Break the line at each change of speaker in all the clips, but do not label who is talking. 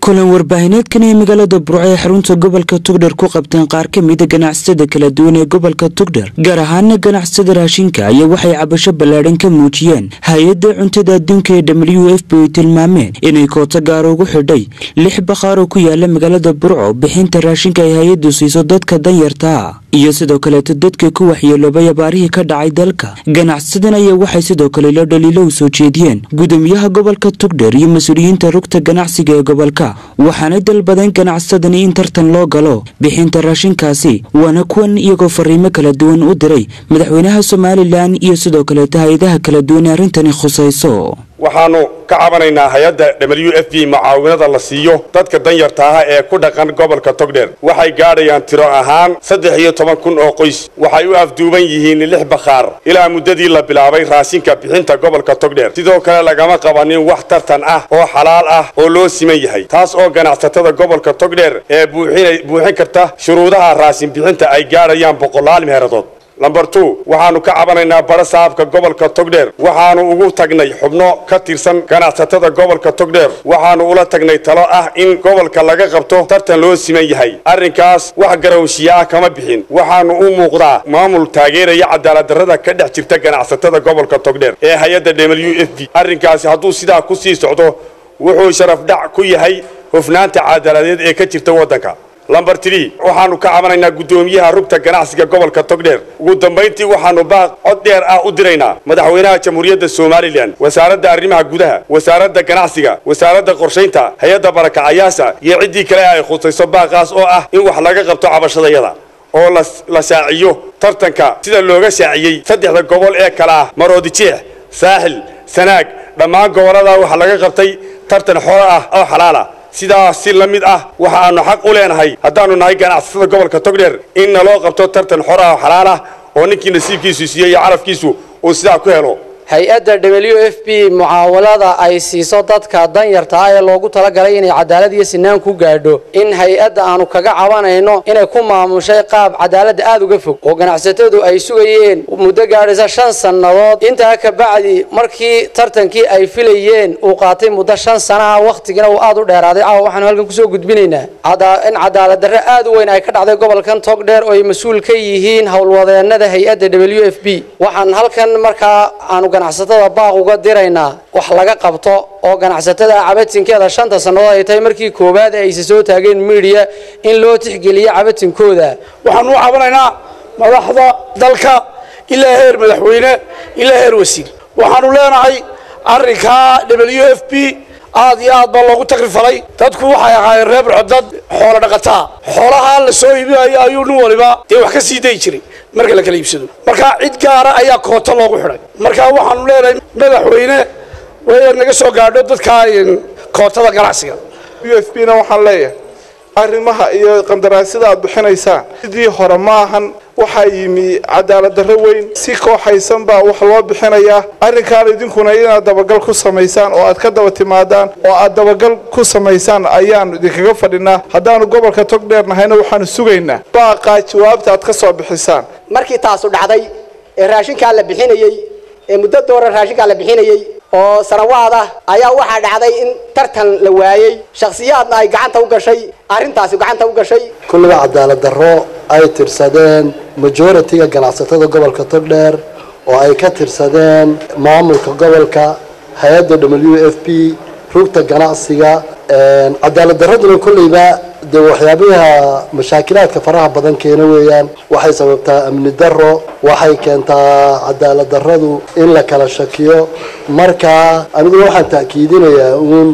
kulan warbaahineedkan ee magaalada burco ee xarunta gobolka tugdher ku qabteen qaar ka mida ganacsatada kala duwan ee gobolka tugdher gaar ahaana ganacsatada raashinka ayaa waxay cabasho ballaadhan ka muujiyeen hay-adda cuntada adduunka ee w f b ay tilmaameen inay koota gaara ugu xidhay lix bakhaar oo ku yaala magaalada burco bixinta raashinka ay hay-addu siiso dadka danyartaa iyo sidoo kaleeto dadka ku waxyeeloobay abaarihii ka dhacay dalka ganacsadan ayaa waxay sidoo kale la dhaliilo u soo jeediyeen gudoomiyaha gobolka tugdher iyo mas-uuliyiinta rugta ganacsiga ee gobolka waxaanay dalbadeen ganacsadani in tartan loo galo bixinta raashinkaasi waana kuwan iyagoo fariimo kala duwan u diray madaxweynaha somalilan iyo sidoo kaleeto hay-adaha kala duwan ee arrintani khusayso
waxaanu ka cabanaynaa hay-adda w f b mucaawinada la siiyo dadka danyarta ah ee ku dhaqan gobolka togdheer waxay gaadhayaan tiro ahaan saddex iyo toban kun oo qoys waxay u afduuban yihiin lix bakhaar ilaa muddadii la bilaabay raashinka bixinta gobolka togdheer sidoo kale lagama qabanin wax tartan ah oo xalaal ah oo loo siman yahay taas oo ganacsatada gobolka togdheer ee buuxin karta shuruudaha raashin bixinta ay gaadhayaan boqolaal meeradood lamber two waxaanu ka cabanaynaa bara saabka gobolka togdheer waxaanu ugu tagnay xubno ka tirsan ganacsatada gobolka togdheer waxaanu ula tagnay talo ah in gobolka laga qabto tartan loo siman yahay arrinkaas wax garawshiya ah kama bixin waxaanu u muuqdaa maamul taageeraya cadaaladdarrada ka dhex jirta ganacsatada gobolka togdheer ee hay-adda w f b arrinkaasi hadduu sidaa ku sii socdo wuxuu sharafdhac ku yahay hofnaanta cadaaladeed ee ka jirta waddanka lamber tree waxaanu ka cabanaynaa guddoomiyaha rugta ganacsiga gobolka togdheer ugu dambayntii waxaanu baaq cod dheer ah u diraynaa madaxweynaha jamhuuriyadda somalilan wasaaradda arrimaha gudaha wasaaradda ganacsiga wasaaradda qorshaynta hay-adda barakacayaasha iyo ciddii kale ay khusayso baaqaas oo ah in wax laga qabto cabashadayada oo la shaaciyo tartanka sida looga shaaciyey saddexda gobol ee kale ah maroodijeex saaxil sanaag dhammaan gobolladaa waxaa laga qabtay tartan xoro ah oo xalaala sidaas si la mid ah waxa aanu xaq u leenahay haddaanu nahay ganacsatada gobolka togdheer in naloo qabto tartan xor ah oo xalaal ah oo ninkii nasiibkiisu siiyey iyo carafkiisu uu sidaa ku helo
hay-adda w f b mucaawalada ay siiso dadka danyarta ah ee loogu talagalay inay cadaalad iyo sinaan ku gaadho in hay-adda aanu kaga cabanayno inay ku maamushay qaab cadaaladda aada uga fog oo ganacsatadu ay sugayeen muddo gaadhaysa shan sannadood intaa ka bacdi markii tartankii ay filayeen uu qaatay muddo shan sanaha wakhtigina uu aada u dheeraaday caawa waxaanu halkan kusoo gudbinaynaa in cadaalad darre aada u weyn ay ka dhacday gobolkan togdheer oo ay mas-uul ka yihiin howlwadeenada hay-adda w f b waxaan halkan markaa aanu ganacsatada baaq uga diraynaa wax laga qabto oo ganacsatada cabatinkeeda shanta sannadood ay tahay markii koowaad ee aysa soo taageen midiya in loo tixgeliyo cabatinkooda
waxaanu u cabanaynaa madaxda dalka ilaa heer madaxweyne ilaa heer wasiir waxaanu leenahay arrinkaa w f b aad iyo aad baa loogu takrifalay dadku waxay ahaayeen reer burco dad xoolo dhaqataa xoolaha la soo iibinayo ayuu nin waliba dee wax ka sii dayi jiray marka la kala iibsado marka cid gaara ayaa kooto loogu xidhay marka waxaanu leenahay madaxweyne way naga soo gaadho dadka kootada ganacsiga
u f b na waxaan leeyahay arrimaha iyo qandaraasyada aad bixinaysaan sidii hore ma ahan waxaa yimi cadaalad darro weyn si kooxaysan baa wax loo bixinayaa arrinkaan idinkuna inaad dabagal ku samaysaan oo aad ka daba timaadaan oo aad dabagal ku samaysaan ayaanu idinkaga fadhinaa haddaanu gobolka togdheer nahayna waxaanu sugaynaa baaqaa jawaabta aad ka soo bixisaan
markii taasu dhacday ee raashinkaa la bixinayey ee muddo doora raashinkaa la bixinayey oo sanawaad ah ayaa waxaa dhacday in tartan la waayey shakhsiyaadna ay gacanta u gashay arrintaasi gacanta u gashay
kulliga cadaalad darro ay tirsadeen majoritiga ganacsatada gobolka togdheer oo ay ka tirsadeen maamulka gobolka hay-adda w f b rugta ganacsiga cadaalad darraduna kolleyba dee waxyaabaha mashaakilaadka faraha badan keena weeyaan waxay sababtaa amni darro waxay keentaa cadaalad darradu in la kala shakiyo marka aniguna waxaan ta'kiidinayaa uun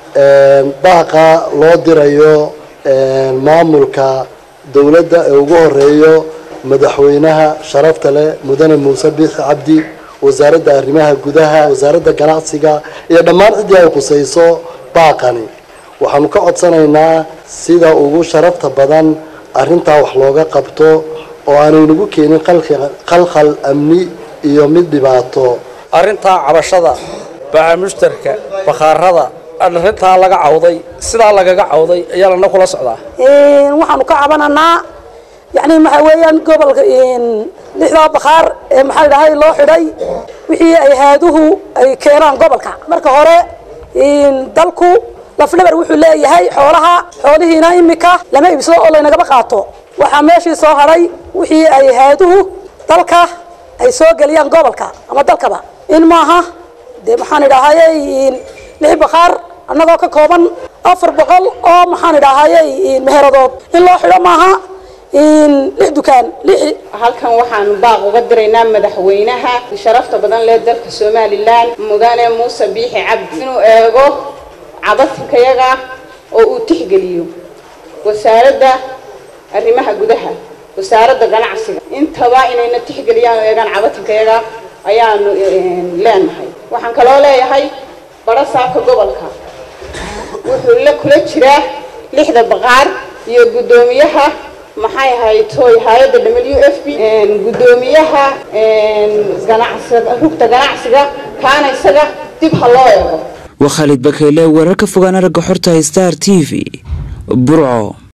baaqa loo dirayo maamulka dowladda ee ugu horeeyo madaxweynaha sharafta leh mudane muuse biixi cabdi wasaaradda arrimaha gudaha wasaaradda ganacsiga iyo dhammaan ciddii ay khusayso baaqani waxaanu ka codsanaynaa sida ugu sharafta badan arrintaa wax looga qabto oo aanaynagu keenin khalkhal amni iyo mid dhibaato
arrintaa cabashada baca mushtarka bakhaarada arrintaa laga cawday sidaa lagaga cawday ayaa lana kula socdaa
waxaanu ka cabananaa yani waxa weeyaan gobolka lixdaa bakhaar ee maxaa dhahay loo xidhay wixii ay haaduhu ay keenaan gobolka marka hore dalku lafdhabar wuxuu leeyahay xoolaha xoolihiina imika lama iibsado oo laynagaba qaato waxaa meeshii soo hadhay wixii ay hay-aduhu dalka ay soo geliyaan gobolka ama dalkaba in maaha dee maxaan idhaahayey lix bakhaar annagoo ka kooban afar boqol oo maxaan idhaahayey meheradood in loo xidho maaha lix dukaan lix
halkan waxaanu baaq uga diraynaa madaxweynaha sharafta badan leh dalka somalilan mudane muuse biixi cabdi inuu eego cabatinkayaga oo uu tixgeliyo wasaaradda arrimaha gudaha wasaaradda ganacsiga intaba inayna tixgeliyaan oo eegaan cabatinkayaga ayaanu leenahay waxaan kaloo leeyahay barasaabka gobolka wuxuu la kula jiraa lixda baqaar iyo guddoomiyaha maxay ahayd toy hay-adda w f b guddoomiyaha ganacsiga rugta ganacsiga kaana isaga dib ha loo eego
waa khaalid bakeyle wararka fogaan aragga xorta star t v burco